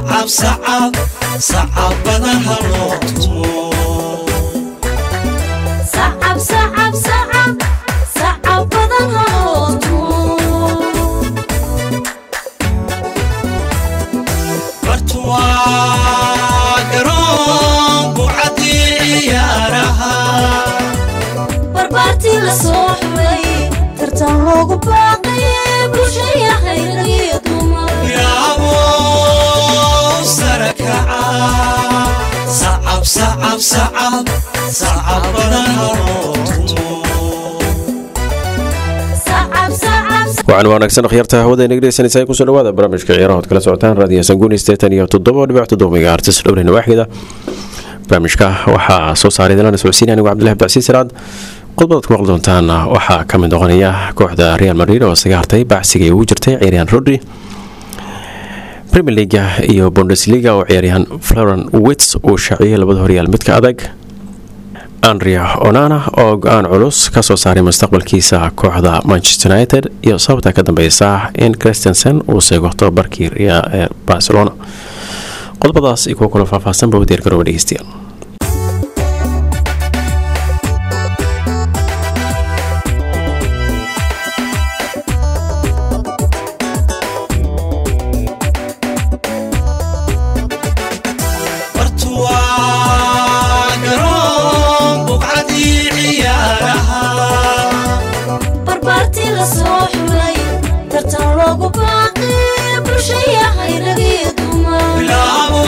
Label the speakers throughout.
Speaker 1: sacab sacab sacabada haloo tumo
Speaker 2: sacab sacab sacab sacab badan haloo tumo
Speaker 1: bartuwaa garoon bucadii ciyaaraha
Speaker 2: barbaartii la soo xulay tartan loogu baaqay bulshaya hayragiyo dumar
Speaker 1: yaabo sarakaca sacab sacab sacab sacabada haloo tumo
Speaker 2: sacab sacab
Speaker 3: waxaan wanaagsan akhyaarta hawada inaga dhegeysanaysaa kusoo dhawaada barnaamijka ciyaaraha ood kala socotaan raadiyo sanguuni steetan iyo toddoba dhibic toddoba megaartis dhowrina waaxida barnaamijka waxaa soo saaray dalana socodsiin anigu cabdillahi abdicasiis siraad qodobadaad ku maqli doontaan waxaa ka mid noqonaya kooxda real madrid oo isaga hartay bacsiga ay ugu jirtay ciyaaryahan rodri premier leaga iyo bundesliga oo ciyaaryahan floren wits uu shaaciyey labada horyaal midka adag andrea onana oo go-aan culus kasoo saaray mustaqbalkiisa kooxda manchester united iyo sababta ka dambeysa in christensen uu seego tobabarkii ee barcelona qodobadaas iyo kuwa kalo faahfaahsanba u diyaargarooba dhegeystayaal
Speaker 1: bartuwaa garoon bucadii ciyaaraha
Speaker 2: barbaartii la soo xulay tartan loogu baaqay bulshaya hayragiyo dumar
Speaker 1: bilaabo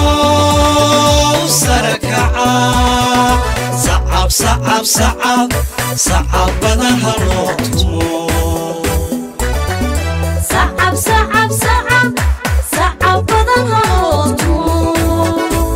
Speaker 1: sarakaca sacab sacab sacab sacabada haloo tumo
Speaker 2: sacab sacab sacab sacab badan haloo tumo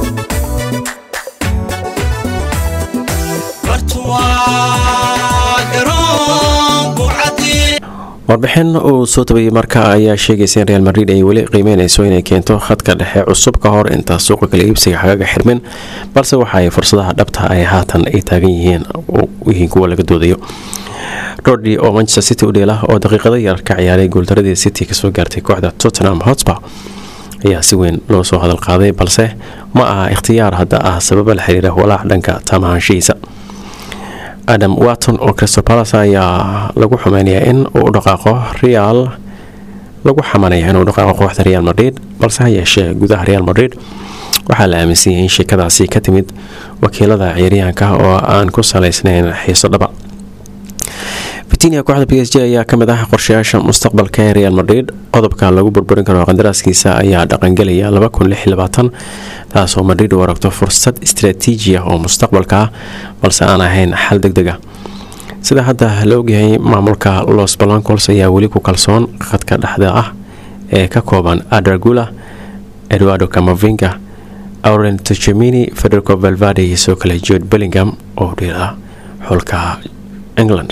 Speaker 1: bartuwaa garoon bucadii
Speaker 3: warbixin uu soo tabayay marka ayaa sheegaysa in real madrid ay weli qiimeyneyso inay keento khadka dhexe cusub ka hor inta suuqa kala iibsiga xagaga xirmin balse waxa ay fursadaha dhabta ay haatan ay taagan yihiin yihiin kuwa laga doodayo rodri oo manchester city u dheela oo daqiiqada yar ka ciyaaray guuldaradii city kasoo gaartay kooxda tottenham hotspur ayaa si weyn loo soo hadal qaaday balse ma aha ikhtiyaar hadda ah sababa la xiriira walaac dhanka taamahaanshihiisa adam watton oo crystal palace ayaa lagu xumeynayaa in uu dhaqaaqo real lagu xamanaya inuu dhaqaaqo kooxda real madrid balse ha yeeshee gudaha real madrid waxaa la aaminsan yahay in sheekadaasi ka timid wakiilada ciyaaryahanka oo aan ku salaysnayn xiiso dhaba vitinia kooxda b s j ayaa kamid ah qorshayaasha mustaqbalka ee real madrid qodobka lagu burburin karo qandaraaskiisa ayaa dhaqangelaya taasoo madrid u aragto fursad istraatiiji ah oo mustaqbalka ah balse aan ahayn xal deg deg ah sida hadda la ogyahay maamulka los balancols ayaa weli ku kalsoon khadka dhexda ah ee ka kooban adragula eduardo camavinga auren tchemini federico valvade iyo soo kale jord bellingham oo dhiila xulka england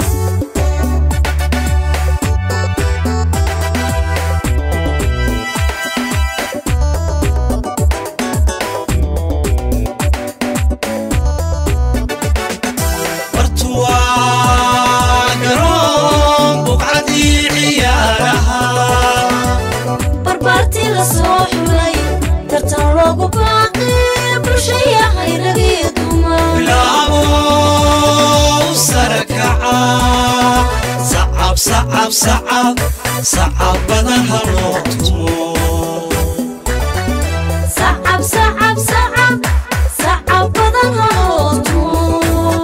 Speaker 1: bartuwaa garoon bucadii ciyaaraha
Speaker 2: barbaartii la soo xulay tartan loogu baaqay bulshaya hayragiyo dumar
Speaker 1: bilaabo sarakaca sacab sacab sacab sacabada haloo tumo
Speaker 2: sacab sacab sacab sacab badan haloo tumo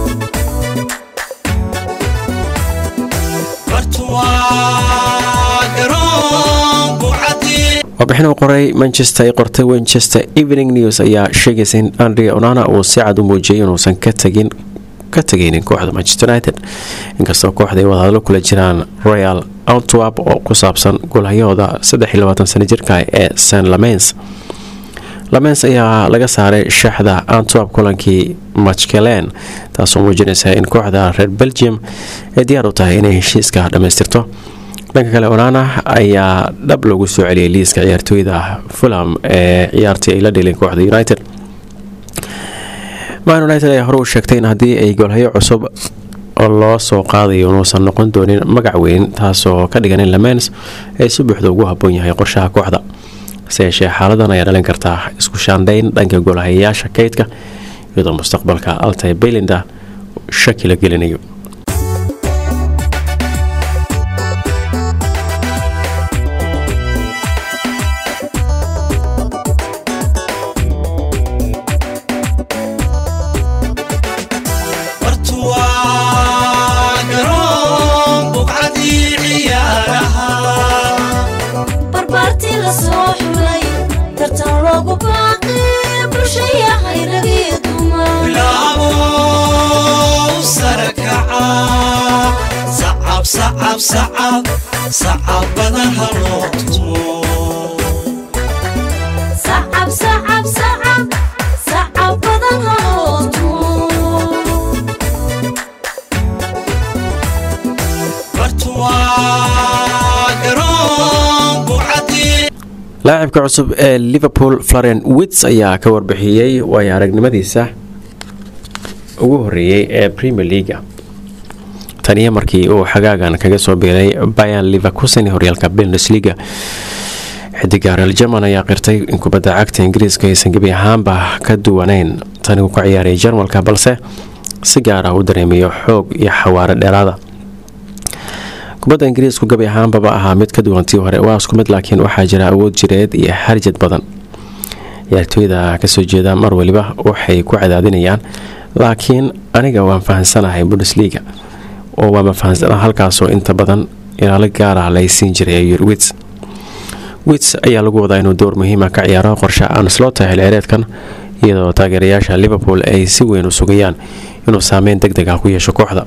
Speaker 1: bartuwaa garoon bucadii
Speaker 3: warbixin uu qoray manchester ay qortay winchester evening news ayaa sheegaysa in andrea onana uu si cad u muujiyay inuusan ka tagin ka tegaynin kooxda manchester united inkastoo kooxda ay wadahadlo kula jiraan royal antwerp oo ku saabsan golhayahooda sano jirka ee st lamens lamens ayaa laga saaray shaaxda antwerp kulankii machkelen taasoo muujinaysa in kooxda reer belgium ay diyaar u tahay inay heshiiska dhammaystirto dhanka kale onana ayaa dhab loogu soo celiyay liiska ciyaartooyda fulham ee ciyaartii ay la dheleen kooxda united man united ayaa hore u sheegtay in haddii ay golhayo cusub oo loo soo qaadayo inuusan noqon doonin magac weyn taasoo ka dhigan in lamens ay si buuxda ugu haboon yahay qorshaha kooxda hase yeeshee xaaladan ayaa dhalin kartaa isku shaandhayn dhanka golahayaasha kaydka iyadoo mustaqbalka altay baylinda shaki la gelinayo
Speaker 1: bartu waa garoon buqcadii ciyaaraha
Speaker 2: barbaartii la soo xulay tartan loogu baaqi bulshayahay ragii dumar
Speaker 1: bilaabo sare kaca sacab sacab sacab sacab badan ha loo tumo
Speaker 2: sacab sacab sacab sacab badan haloo tumo
Speaker 1: bartu waa garoon buqcadii
Speaker 3: laacibka cusub ee liverpool florian wits ayaa ka warbixiyey waayo aragnimadiisa ugu horeeyey ee premier leaga taniyo markii uu xagaagan kaga soo biiray bayan liverkusen horyaalka bundesliga xidiga real german ayaa qirtay in kubadda cagta ingiriiska aysan gebi ahaanba ka duwaneyn tani uu ka ciyaaray jarmalka balse si gaar ah u dareemayo xoog iyo xawaare dheeraada kubadda ingiriisku gabi ahaanbaba ahaa mid ka duwantii hore waa isku mid laakiin waxaa jira awood jireed iyo harjad badan ciyaartooyda kasoo jeeda mar waliba waxay ku cadaadinayaan laakiin aniga waan fahansanahay bundesliga oo waama fahansana halkaasoo inta badan ilaalo gaar ah lay siin jiray ayuu yiri wits wits ayaa lagu wadaa inuu door muhiima ka ciyaaro qorshe anslota xilciyaareedkan iyadoo taageerayaasha liverpool ay si weyn u sugayaan inuu saameyn deg deg ah ku yeesho kooxda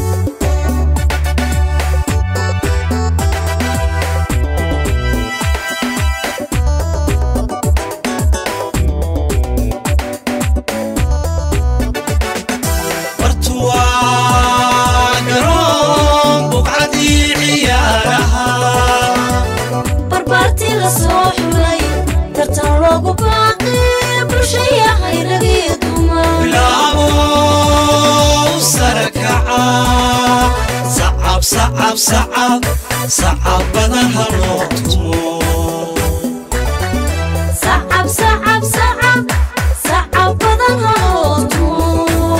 Speaker 1: bartu waa garoon buqcadii ciyaaraha
Speaker 2: barbaartii la soo xulay tartan loogu baaqi bulshayahay ragii dumar
Speaker 1: bilaabo sare kaca sacab sacab sacab sacab badan ha loo tumo
Speaker 2: sacab sacab sacab sacab badan haloo tumo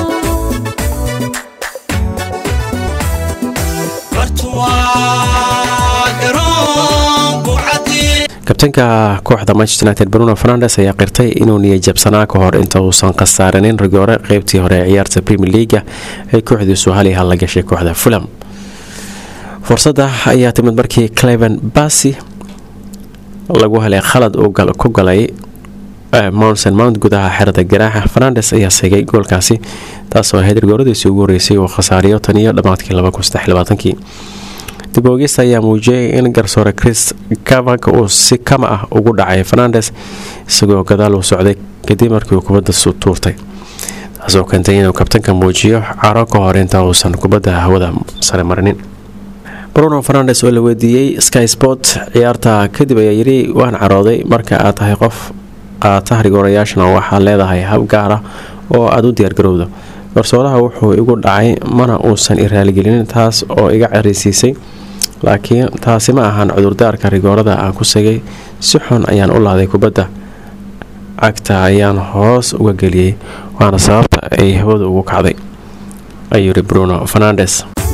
Speaker 1: bartu waa garoon buqcadii
Speaker 3: kabtanka kooxda manchester united bruno fernandes ayaa qirtay inuu niyajabsanaa ka hor inta uusan khasaaranin rigoore qeybtii hore ee ciyaarta premier leaga ay kooxdiisu hal iyo hal la gashay kooxda fulham fursadda ayaa timid markii cleven bassi lagu helay khalad uu gal- ku galay eh, mounsen mount gudaha xerada garaaxa fernandes ayaa seegay goolkaasi taasoo ahayd rigooradiisii ugu horeysay uu khasaariyo tan iyo dhammaadkii dib oogista ayaa muujiyay in garsoore chris kavak uu si kama ah ugu dhacay fernandes isagoo gadaal uu socday kadib markii uu kubadda su tuurtay taasoo keentay inuu kabtanka muujiyo caro ka hor inta uusan kubadda hawada sare marinin bruno fernandes oo la weydiiyey sky sport ciyaarta kadib ayaa yidhi waan carooday marka aad tahay qof aad tahrigoorayaashana waxaad leedahay hab gaar ah oo aada u diyaargarowdo garsooraha wuxuu igu dhacay mana uusan i raaligelinin taas oo iga cerisiisay laakiin taasi ma ahan cudurdaarka rigoorada aan ku segay si xun ayaan u laaday kubadda cagta ayaan hoos uga geliyey waana sababta ay hawada ugu kacday ayuu yidhi bruno fernandes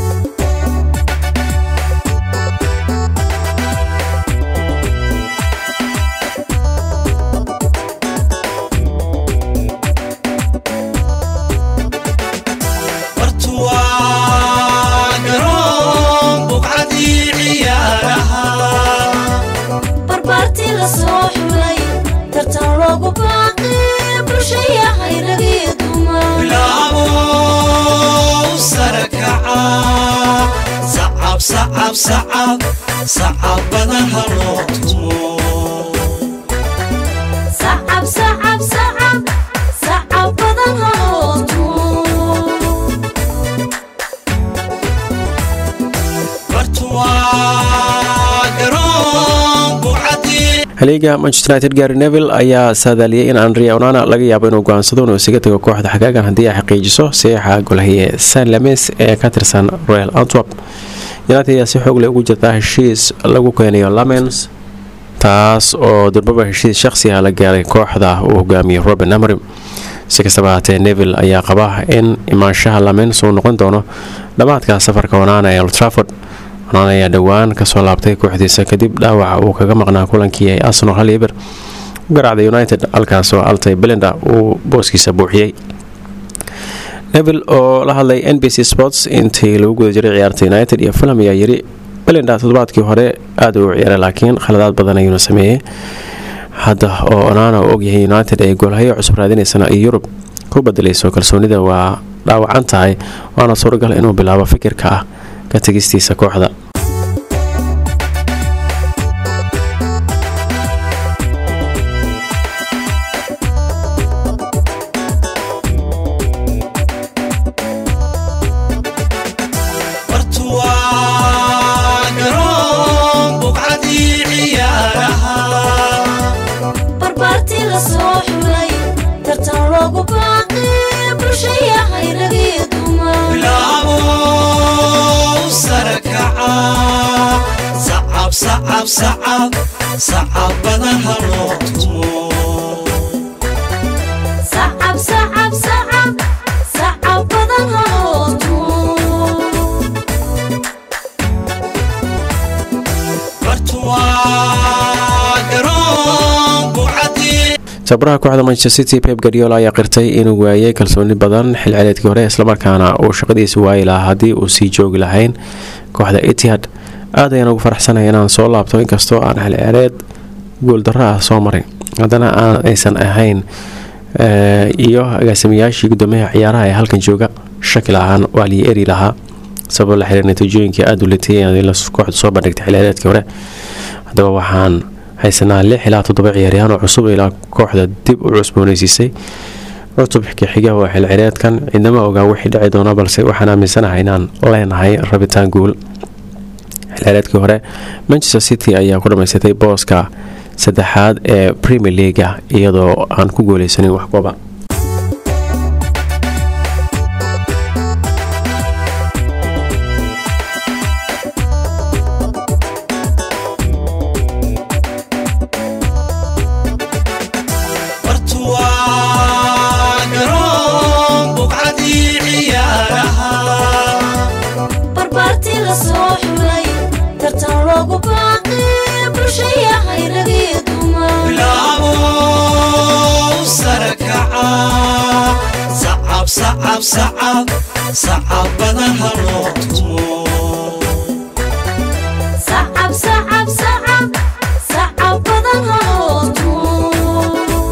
Speaker 1: bartu waa garoon buqcadii ciyaaraha
Speaker 2: barbaartii la soo xulay tartan loogu baaqi bulshayahay ragii dumar
Speaker 1: bilaabo sare kaca sacab sacab sacab sacab badan ha loo tumo
Speaker 2: sacab sacab sacab sacab badan haloo tumo
Speaker 1: bartu waa garoon buqcadii
Speaker 3: haliiga manchester united gary neville ayaa saadaaliyey in andrea onana laga yaabo inuu go-aansado inuu isaga tago kooxda xagaagan haddii ay xaqiijiso saxiixa golhaye san lames ee ka tirsan royal antwerp united ayaa si xoog leh ugu jirtaa heshiis lagu keenayo lamens taas oo durbaba heshiis shaqsi ah la gaaray kooxda uu hogaamiyey robin amrim si kastaba haatee neville ayaa qaba in imaanshaha lamens uu noqon doono dhammaadka safarka onaana ee oltraford onaan ayaa dhowaan kasoo laabtay kooxdiisa kadib dhaawaca uu kaga maqnaa kulankii ay arsenal hal eber u garaacday united halkaasoo altay belenda uu booskiisa buuxiyey neville oo la hadlay n b c sports intii lagu guda jiray ciyaarta united iyo fulham ayaa yiri belenda toddobaadkii hore aada uu ciyaaray laakiin khaladaad badan ayuuna sameeyey hadda oo onaana u ogyahay united ay goolhayo cusub raadinaysana iyo yurub ku bedelayso kalsoonida waa dhaawacan tahay waana suuragal inuu bilaabo fikirka ah ka tegistiisa kooxda
Speaker 1: bartu waa garoon buqcadii ciyaaraha
Speaker 2: barbaartii la soo xulay tartan loogu baaqi bulshayahay ragii dumar
Speaker 1: bilaabo sare kaca sacab sacab sacab sacab badan ha loo tumo
Speaker 2: sacab sacab sacab sacab badan haloo tumo
Speaker 1: bartu waa garoon buqcadii
Speaker 3: tabaraha kooxda manchester city pep guardiola ayaa qirtay inuu waayay kalsooni badan xilceleedkii hore islamarkaana uu shaqadiisa waayi lahaa haddii uu sii joogi lahayn kooxda etihad aad ayaan ugu faraxsanaya inaan soo laabto inkastoo aan xilceleed guuldarro ah soo maray haddana aan aysan ahayn eh, iyo agaasimiyaashii guddoomiyaha ciyaaraha ee halkan jooga shaki lahaan waa lii eri lahaa sabab la xiriir natiijooyinkii aada u litay ee kooxdu soo bandhigtay xilceleedkii hore haddaba waxaan haysanaa lix ilaa toddoba ciyaaryahaan oo cusub ilaa kooxda dib u cusbooneysiisay cutubka xiga waa xilcireedkan cidnama ogaa wixii dhici doona balse waxaan aaminsanahay inaan leenahay rabitaan guul xilcireedkii hore manchester city ayaa ku dhamaysatay booska saddexaad ee premier leaga iyadoo aan ku guuleysanin wax gooba
Speaker 1: bartu waa garoon buqcadii ciyaaraha
Speaker 2: barbaartii la soo xulay tartan loogu baaqi bulshayahay ragii dumar
Speaker 1: bilaabo sare kaca sacab sacab sacab sacab badan ha loo tumo
Speaker 2: sacab sacab sacab sacab badan haloo tumo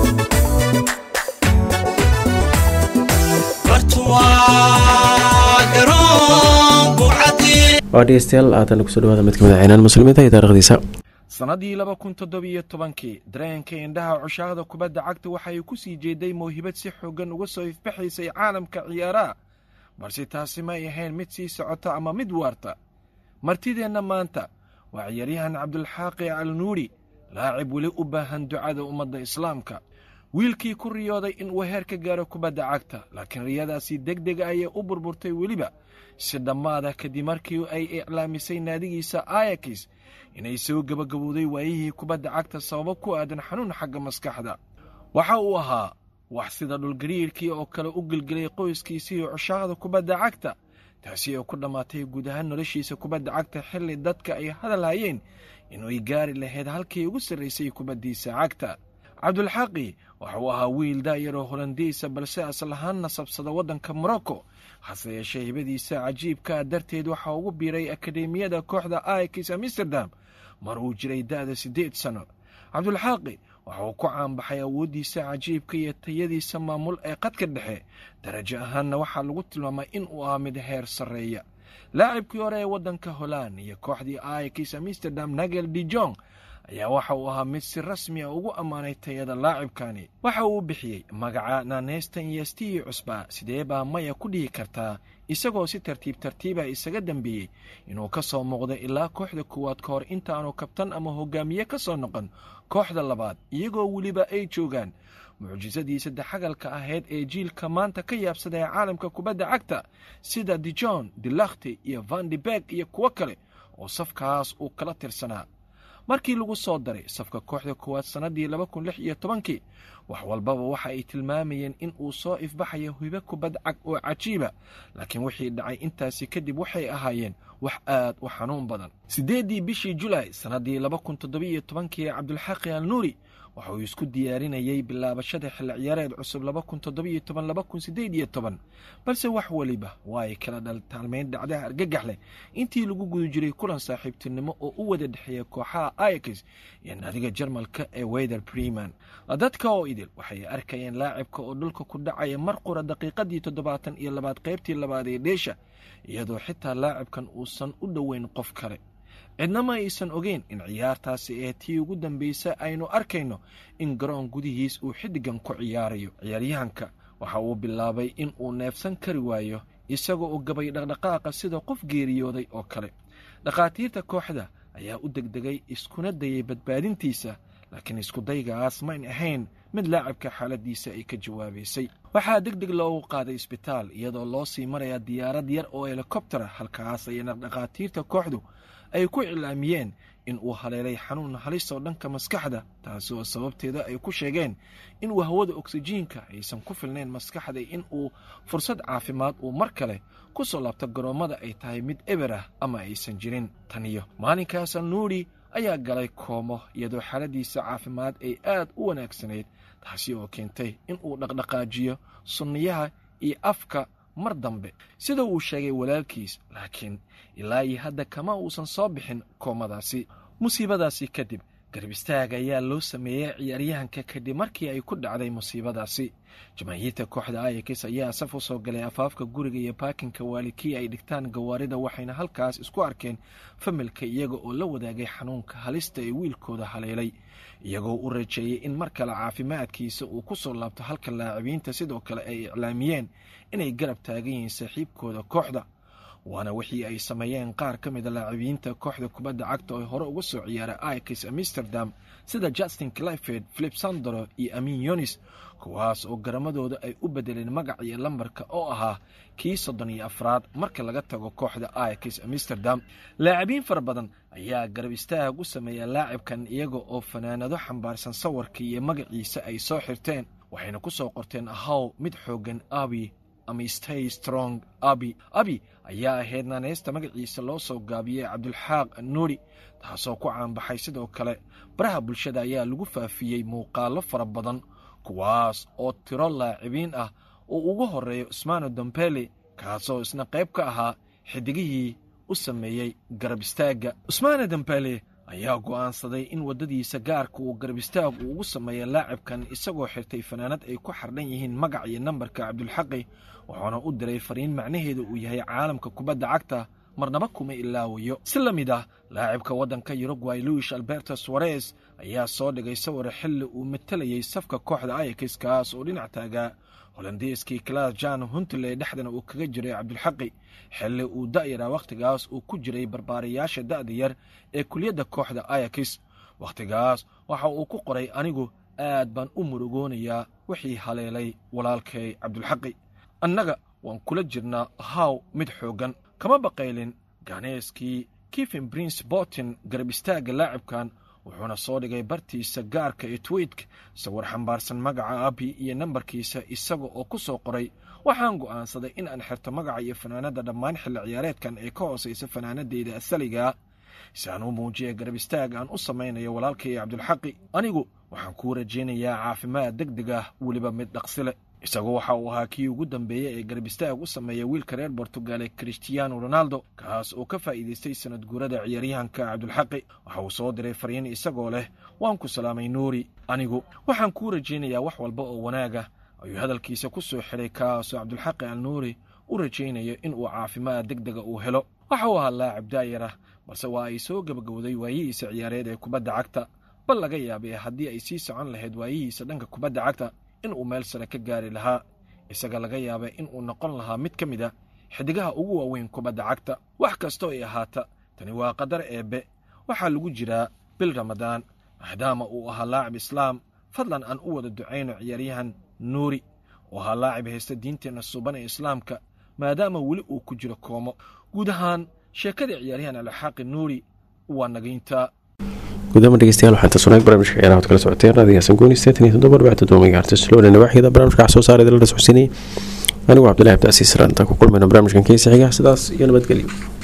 Speaker 1: bartu waa garoon buqcadii
Speaker 3: waa dhegeystayaal aatan kusoo dhawaada mid kamid a ciinaan muslimiinta iyo taarikhdiisa
Speaker 4: sannadii laba kun toddobiyo tobankii dareenka indhaha cushaaqda kubadda cagta waxay ku sii jeeday mawhibad si xooggan uga soo ifbaxaysay caalamka ciyaaraha balse taasi may ahayn mid sii socota ama mid waarta martideenna maanta waa ciyaaryahan cabdulxaaqi alnuuri laacib weli u baahan ducada ummadda islaamka wiilkii ku riyooday in uu heer ka gaaro kubadda cagta laakiin riyadaasi deg dega ayay u burburtay weliba si dhammaada kadib markii ay iclaamisay naadigiisa ayakis inay soo gebagabowday waayihii kubadda cagta sababo ku aadan xanuun xagga maskaxda waxa uu ahaa wax sida dhulgariirkii oo kale u gelgelay qoyskiisii cushaaqda kubadda cagta taasi oo ku dhammaatay guud ahaan noloshiisa kubadda cagta xilli dadka ay hadal hayeen inay gaari lahayd halkii ugu sarraysay kubaddiisa cagta cabdulxaqi waxa uu ahaa wiil daayaroo holandiisa balse asal ahaan nasabsada waddanka morocco hase yeeshee hibadiisa cajiibkaa darteed waxaa ugu biiray akademiyada kooxda aikis amsterdam mar uu jiray da'da siddeed sanno cabdulxaaqi waxa uu ku caanbaxay awooddiisa cajiibka iyo tayadiisa maamul ee qadka dhexe darajo ahaanna waxaa lagu tilmaamay in uu ahaa mid heer sarreeya laacibkii hore ee waddanka holand iyo kooxdii aikis amsterdam nagel dijong ayaa waxa uu ahaa mid si rasmi a ugu ammaanay tayada laacibkani waxa uu bixiyey magaca naneystan iyo stii cusba sidee baa maya ku dhihi kartaa isagoo si tartiib tartiiba isaga dambeeyey inuu ka soo muuqdo ilaa kooxda koowaad ka hor intaanu kabtan ama hogaamiye ka soo noqon kooxda labaad iyagoo weliba ay joogaan mucjisadii saddexagalka ahayd ee jiilka maanta ka yaabsada ee caalamka kubadda cagta sida dijon dilakhti iyo vandibeg iyo kuwo kale oo safkaas uu kala tirsanaa markii lagu soo daray safka kooxda koowaad sannaddii laba kun lix iyo tobankii wax walbaba waxa ay tilmaamayeen in uu soo ifbaxayo hibo kubad cag oo cajiiba laakiin wixii dhacay intaasi kadib waxay ahaayeen wax aad u xanuun badan siddeeddii bishii julaay sannaddii laba kun toddobiiyo tobankii cabdulxaqi al nuuri waxa uu isku diyaarinayey bilaabashada xilli ciyaareed cusub laba kun toddobiiyo toban laba kun siddeed iyo toban balse wax weliba waa ay kala dhaltaalmeyn dhacdaha argagax leh intii lagu guda jiray kulan saaxiibtinimo oo u wada dhexeeya kooxaha ayax iyo naadiga jarmalka ee wether preman dadka oo idil waxay arkayeen laacibka oo dhulka ku dhacaya mar qura daqiiqadii toddobaatan iyo labaad qaybtii labaad ee dheesha iyadoo xitaa laacibkan uusan u dhoweyn qof kale cidna ma aysan ogeyn in ciyaartaasi ee tii ugu dambaysa aynu arkayno in garoon gudihiis uu xiddigan ku ciyaarayo ciyaaryahanka waxa uu bilaabay in uu neefsan kari waayo isagoo u gabay dhaqdhaqaaqa sida qof geeriyooday oo kale dhakhaatiirta kooxda ayaa u degdegay iskuna dayay badbaadintiisa laakiin iskudaygaas mayn ahayn mid laacibka xaaladiisa ay ka jawaabaysay waxaa deg deg loogu qaaday isbitaal iyadoo loo sii maraya diyaarad yar oo helikobtera halkaas ayana dhakhaatiirta kooxdu ay ku cilaamiyeen in uu haleelay xanuun halis oo dhanka maskaxda taasi oo sababteeda ay ku sheegeen in uu hawada oksijiinka aysan ku filnayn maskaxda in uu fursad caafimaad uu mar kale ku soo laabto garoommada ay tahay mid eber ah ama aysan jirin taniyo maalinkaas nuuri ayaa galay koomo iyadoo xaaladiisa caafimaad ay aad u wanaagsanayd taasi oo keentay in uu dhaqdhaqaajiyo sunniyaha iyo afka mar dambe sida uu sheegay walaalkiis laakiin ilaa iyo hadda kama uusan soo bixin koomadaasi musiibadaasi kadib garab istaag ayaa loo sameeyey ciyaaryahanka kadib markii ay ku dhacday musiibadaasi jamaahiirta kooxda ayax ayaa saf u soo galay afaafka guriga iyo baakinka waalikii ay dhigtaan gawaarida waxayna halkaas isku arkeen familka iyaga oo la wadaagay xanuunka halista ee wiilkooda haleelay iyagoo u rajeeyey in mar kale caafimaadkiisa uu ku soo laabto halka laacibinta sidoo kale ay iclaamiyeen inay garab taagan yihiin saaxiibkooda kooxda waana wixii ay sameeyeen qaar ka mida laacibiinta kooxda kubadda cagta oo hore uga soo ciyaaray ayax amsterdam sida justin cliford philip sandro iyo amin yonis kuwaas oo garamadooda ay u bedeleen magac iyo lambarka oo ahaa kii soddon iyo afraad marka laga tago kooxda ayax amsterdam laacibiin fara badan ayaa garab istaag u sameeya laacibkan iyaga oo fanaanado xambaarsan sawirka iyo magaciisa ay soo xirteen waxayna ku soo qorteen ahaw mid xooggan abi ama stay strong abi abi ayaa ahayd naaneysta magaciisa loo soo gaabiyey cabdulxaaq nuuri taasoo ku caanbaxay sidoo kale baraha bulshada ayaa lagu faafiyey muuqaalo fara badan kuwaas oo tiro laacibiin ah oo ugu horeeyo usmaano dombele kaasoo isna qayb ka ahaa xidigihii u sameeyey garab istaagga usmaano dombele ayaa go'aansaday in waddadiisa gaarka uu garab istaag uu ugu sameeya laacibkan isagoo xirtay fanaanad ay ku xardhan yihiin magac iyo nambarka cabdulxaqi wuxuuna u diray fariin macnaheedu uu yahay caalamka kubadda cagta marnaba kuma ilaawayo si la mid ah laacibka waddanka yurugway luis alberto suarez ayaa soo dhigay sawir xilli uu matalayey safka kooxda ayax kaas oo dhinac taagaa holandeeskii klas jan huntle dhexdana uu kaga jiray cabdulxaqi xilli uu da'yaraa wakhtigaas uu ku jiray barbaarayaasha da'da yar ee kuliyadda kooxda ayax wakhtigaas waxa uu ku qoray anigu aad baan u murugoonayaa wixii haleelay walaalkay cabdulxaqi annaga waan kula jirnaa haw mid xooggan kama baqaylin ganeeskii kifin prince bortin garab istaagga laacibkan wuxuuna soo dhigay bartiisa gaarka ee twitk sawir xambaarsan magaca abi iyo nambarkiisa isaga oo ku soo qoray waxaan go'aansaday in aan xirto magaca iyo fanaanadda dhammaan xilli ciyaareedkan ee ka hoosaysa fanaanadeyda asaligaa si aan u muujiya garab istaag aan u samaynayo walaalkay cabdulxaqi anigu waxaan kuu rajaynayaa caafimaad deg deg ah weliba mid dhaqsile isagu waxa uu ahaa kii ugu dambeeyey ee garab istaag u sameeya wiilka reer bortugal ee christiano ronaldo kaas oo ka faa'iidaystay sanad guurada ciyaaryahanka cabdulxaqi waxa uu soo diray fariin isagoo leh waan ku salaamay nuuri anigu waxaan kuu rajaynayaa wax walba oo wanaaga ayuu hadalkiisa ku soo xidhay kaasoo cabdulxaqi al nuuri u rajaynayo inuu caafimaad deg dega uu helo waxa uu ahaa laacib daayar ah balse waa ay soo gebagowday waayihiisa ciyaareed ee kubadda cagta bal laga yaabay haddii ay sii socon lahayd waayihiisa dhanka kubadda cagta in uu meel sare ka gaari lahaa isaga laga yaabay in uu noqon lahaa mid ka mid a xidigaha ugu waaweyn kubadda cagta wax kastoo ay ahaata tani waa qadar eebbe waxaa lagu jiraa bil ramadaan maadaama uu ahaa laacib islaam fadlan aan u wada ducayno ciyaaryahan nuuri oo ahaa laacib haysta diinteenna suuban ee islaamka maadaama weli uu ku jiro koomo guud ahaan sheekada ciyaaryahan alxaaqi nuuri waa nagayntaa
Speaker 3: gudaama dhegeystayaal waxaan tasunaag barnaamijka ciyaaraha od kala socoteen raadiyahasan gooni sideetan iyo toddoba arbacin toddoba megahertz lowna nawaaxida barnaamijka wax soo saareed la socodsiinayay anigu cabdillahi abdiasiis raanta ku kulmayno barnaamijkan keisa xiga sidaas iyo nabadgelyo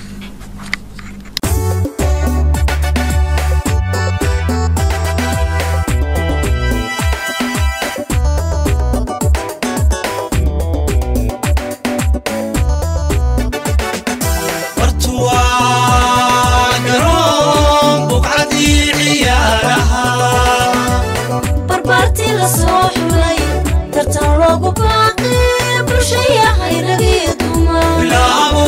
Speaker 1: bartuwaa garoon buqcadii ciyaaraha
Speaker 2: barbaartii la soo xulay tartan loogu baaqay bulshaya hayragii dumar
Speaker 1: bilaabo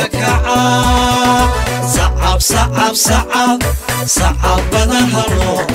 Speaker 1: sarakaca sacab sacab sacab sacab badan halo